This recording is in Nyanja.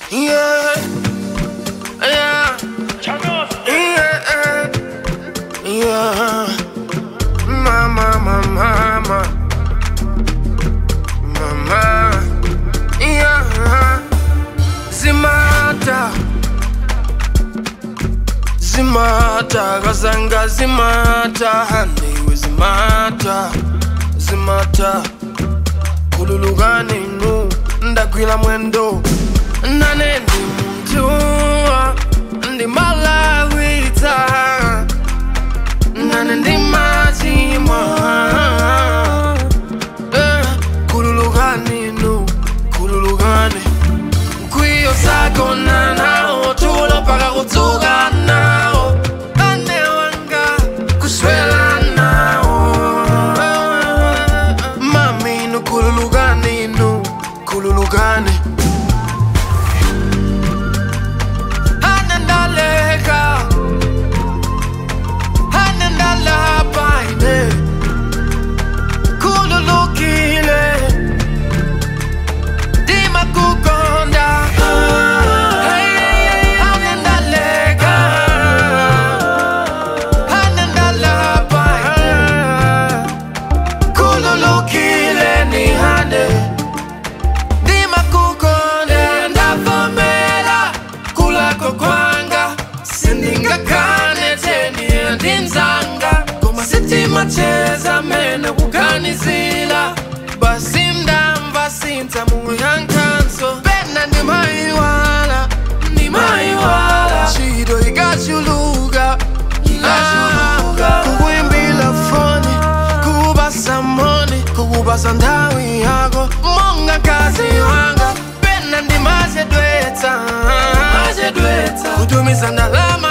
Yeah. Yeah. Yeah. Yeah. Mama, mama, mama. Mama. Yeah. Zimata. Zimata. Kazanga zimata. Handiwe zimata. Zimata. kululukani nu ndagwira mwendo nane ndi munthu ndi malawita nane ndi machimwa Eh, kululukani nu kululukani mkwiyo sagona nawo tulo paka kudzuka nawo ane wanga kuswela nawo mami nu kululukani nu kululukani anandaleka anandalapaine kululukile dima kukonda anandaleka anandalapaine kululukile ni hande ndima kukonda ndavomera kulako kwanga sindingakane teni ndinzanga koma sitima cheza mene kuganizila basi mdamva sinza muyankanso pena ndimaiwala ndimaiwala chido ikachuluka ikachuluka kukuimbila foni kubasa moni kubasa ndawi yako monga kazi wanga pena ndimazedwetsa kutumiza ndalama